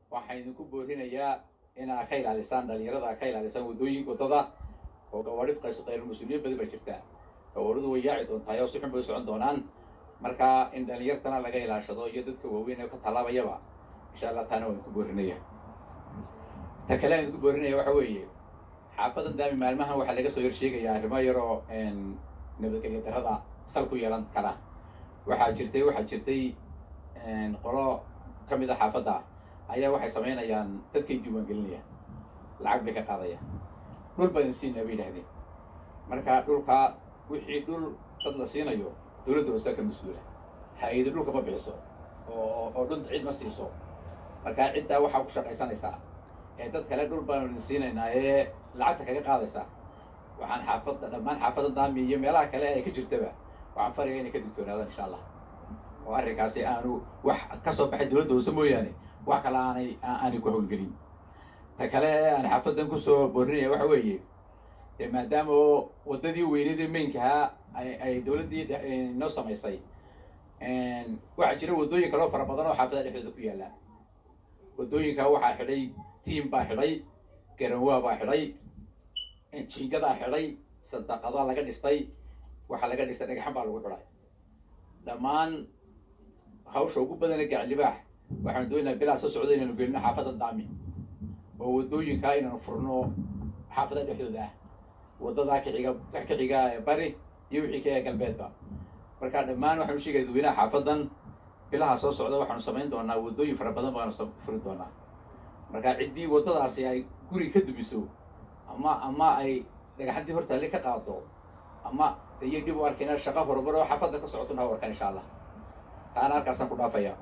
waxaan idinku boorinayaa inaa ka ilaalisaan dhalinyarada ka ilaalisaan waddooyin waddada oo gawaadhi qayr mas-uuliyiin badan baa jirta gawaadhidu way yaaci doontaa oo si xun bay socon doonaan marka in dhalinyartana laga ilaashado iyo dadka waaweyn ee ka tallaabayaba insha allah taana waan idinku boorinaya ta kale aan idinku boorinaya waxa weeye xaafadan daami maalmahan waxaa laga soo horsheegayaa arrimo yaroo nabadgelyo darrada sal ku yeelan kara waxaa jirtay waxaa jirtay qolo ka mid a xaafadda ayaa waxay samaynayaan dadkay diiwaangelinayaan lacag bay ka qaadayaan dhul baa idin siinaa bay yidhahdeen marka dhulka wixii dhul dad la siinayo dowladda hoosaa ka mas-uula hay-adi dhulka ma bixiso oo oo dhul cid ma siiso marka ciddaa waxaa ku shaqaysanaysaa ee dad kale dhul baanu idin siinaynaa ee lacagta kaga qaadaysa waxaan xaafadda dhammaan xaafadda daami iyo meelaha kale ay ka jirtaba waxaan faraya inay ka digtoonaadaan insha allah oo arrinkaasi aanu wax ka soo baxay dowladda hoose mooyaane wax kale aanay aanay ku hawlgelin ta kale ee aan xaafaddan kusoo boorinaya waxa weeye dee maadaama oo waddadii weyneed ee meynkahaa ay ay dowladdii noo samaysay waxaa jira waddooyin kaloo fara badan oo xaafadaha dhexdooda ku yaalla waddooyinkaa waxaa xidhay tiam baa xidhay garanwaa baa xidhay jiingadaa xidhay sadaqadaa laga dhistay waxaa laga dhistay dhagaxan baa lagu xidhay dhammaan hawsha ugu badana gaclibaax waxaanu doonaynaa bilaa soo socda inaanu gelino xaafadda daami oo waddooyinkaa inaanu furno xaafada dhexdooda ah waddadaa kaxiga ka xiga bari iyo wixii ka galbeedba marka dhammaan waxaanu sheegaya dadweynaha xaafaddan bilaha soo socda waxaanu samayn doonaa waddooyin fara badan baanu furi doonaa marka ciddii waddadaasi ay guri ka dumiso ama ama ay dhagaxantii hortaalle ka qaado ama iyo dhib u arkayna shaqo horumar oo xaafadda ka socotona ha u arkaan insha allah taana halkaasaan ku dhaafaya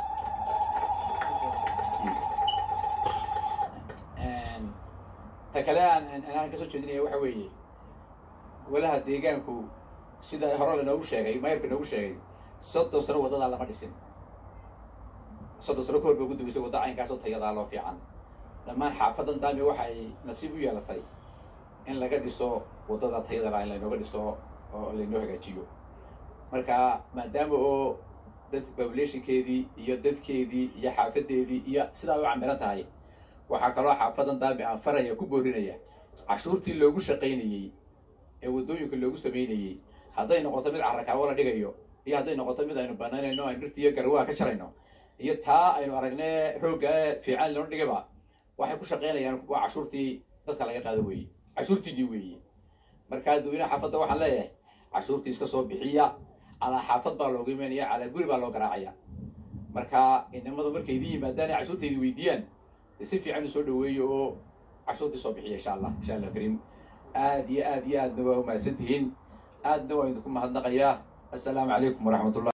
ta kale aan aan kasoo jeedinaya waxa weeye golaha deegaanku sida hore lanoogu sheegay mayorka inoogu sheegay soddon sano waddadaa lama dhisin soddon sano kahor ba ugu dambeysay wadda caynkaasoo tayadaa loo fiican dhammaan xaafaddan daami waxay nasiib u yeelatay in laga dhiso waddada tayada in laynooga dhiso oo laynoo hagaajiyo marka maadaama oo dad populationkeedii iyo dadkeedii iyo xaafadeedii iyo sidaa u camiran tahay waxaa kaloo xaafadan daami aan faraya ku boorinaya cashuurtii loogu shaqaynayey ee waddooyinka loogu samaynayey hadday noqoto mid carrakaawo la dhigayo iyo hadday noqoto mid aynu banaanayno aynu dhirta iyo garwaha ka jarayno iyo taa aynu aragne roogga fiican loona dhigaba waxay ku shaqaynayaan waa cashuurtii dadka laga qaado weeye cashuurtiinii weeye markaa dadweynaha xaafadda waxaan leeyahay cashuurtii iska soo bixiya calaa xaafad baa looga imanaya calaa guri baa loo garaacaya marka inamadu markay idin yimaadaan ay cashuurta idin weydiiyaan de si fiican u soo dhaweeyo oo cashuurtii soo bixiya insha allah insha allah kariim aad iyo aad iyo aadna waa umahadsan tihiin aadna waa idinku mahadnaqayaa assalaamu calaykum waraxmat ullah